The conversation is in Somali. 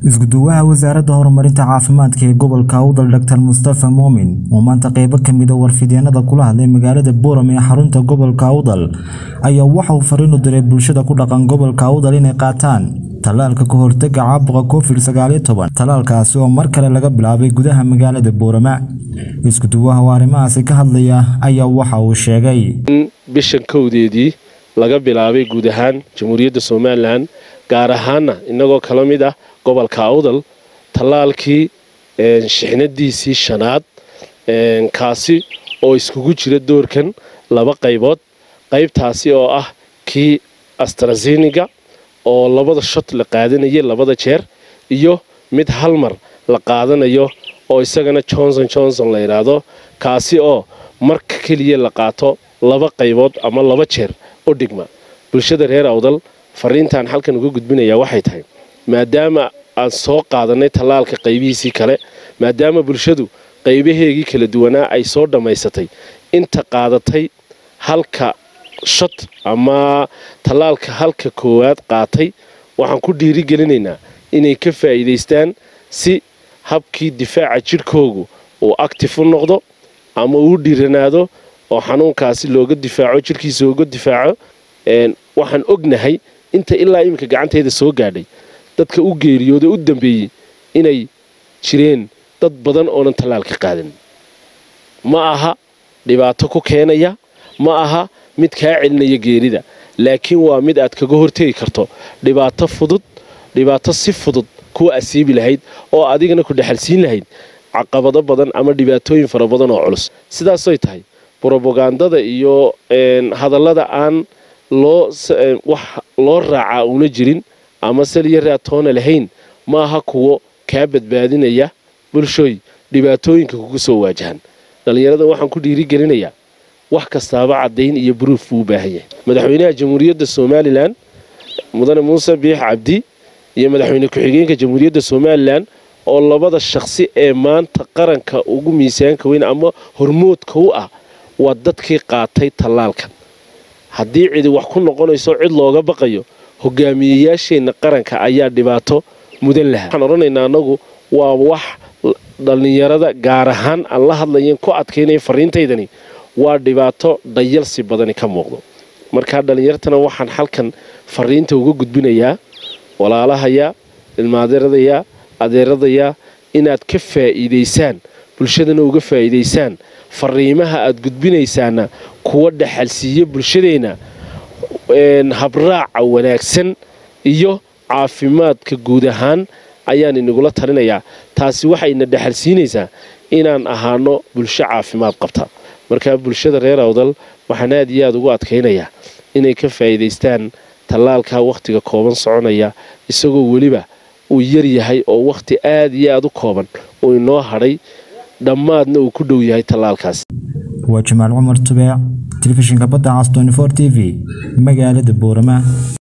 isku-duwaha wasaaradda horumarinta caafimaadka ee gobolka awdal dr mustafa muumin oo maanta qeybo ka mid a warfidyeenada kula hadlay magaalada boram ee xarunta gobolka awdal ayaa waxa uu fariin u diray bulshada ku dhaqan gobolka awdal inay qaataan tallaalka ka hortaga caabuqa covid sagaaliyo toban tallaalkaasi oo mar kale laga bilaabay gudaha magaalada boorama isku-duwaha oo arrimahaasi ka hadlaya ayaa waxa uu sheegay in bishan kowdeedii laga bilaabay guud ahaan jamhuuriyadda somalilan gaar ahaana inagoo kala mid ah gobolka awdal tallaalkii shixnadiisii shanaad kaasi oo iskugu jira doorkan laba qaybood qaybtaasi oo ah kii astrasiniga oo labada shot la qaadanayay labada jeer iyo mid hal mar la qaadanayo oo isagana johnson johnson la yidhaahdo kaasi oo marka keliya la qaato laba qaybood ama laba jeer u dhigma bulshada reer awdal fariintaan halkan uga gudbinayaa waxay tahay maadaama aan soo qaadanay tallaalka qaybihiisii kale maadaama bulshadu qaybaheegii kala duwanaa ay soo dhammaysatay inta qaadatay halka shot ama tallaalka halka koowaad qaatay waxaan ku dhiirigelinaynaa inay ka faa'iidaystaan si habkii difaaca jidhkoogu uu actif u noqdo ama uu dhiiranaado oo xanuunkaasi looga difaaco jidhkiisa looga difaaco waxaan ognahay inta ilaa iminka gacantayda soo gaadhay dadka u geeriyooda u dambeeyey inay jireen dad badan oonan tallaalka qaadan ma aha dhibaato ku keenaya ma aha mid kaa celinaya geerida laakiin waa mid aad kaga hortegi karto dhibaato fudud dhibaato si fudud kuwa asiibi lahayd oo adigana ku dhexalsiin lahayd caqabado badan ama dhibaatooyin fara badan oo culus sidaasoy tahay brobagandada iyo hadallada aan loo wax loo raacaa una jirin ama saliyo raatoona lahayn ma aha kuwo kaa badbaadinaya bulshooy dhibaatooyinka kugu soo waajahan dhallinyarada waxaan ku dhiirigelinayaa wax kastaaba caddayn iyo buruuf buu u baahan yahay madaxweynaha jamhuuriyadda somalilan mudane muuse biix cabdi iyo madaxweyne ku-xigeenka jamhuuriyadda somalilan oo labada shaqsi ee maanta qaranka ugu miisaanka weyn ama hormoodka u ah waa dadkii qaatay tallaalkan haddii cidi wax ku noqonayso cid looga baqayo hogaamiyeyaasheenna qaranka ayaa dhibaato mudan lahaa waxaan odhanaynaa annagu waa wax dhallinyarada gaar ahaan aan la hadlayen ku adkaynaya fariintaydani waa dhibaato dhayalsi badani ka muuqdo markaa dhallinyartana waxaan halkan fariinta uga gudbinayaa walaalahaya ilmaadeeradaya adeeradaya inaad ka faa'iidaysaan bulshadana uga faa'iidaysaan fariimaha aad gudbinaysaana kuwa dhaxalsiiya bulshadeenna habraaca wanaagsan iyo caafimaadka guud ahaan ayaan inagula talinayaa taasi waxayna dhexalsiinaysaa inaan ahaano bulsho caafimaad qabta markaa bulshada reer awdal waxaan aad iyo aad ugu adkaynayaa inay ka faa'iidaystaan tallaalka wakhtiga kooban soconaya isagoo weliba uu yar yahay oo wakhti aad iyo aad u kooban uu inoo hadhay dhammaadna uu ku dhow yahay tallaalkaas waa jamaal cumar tubeec telefishinka badda cas t v magaalada boorama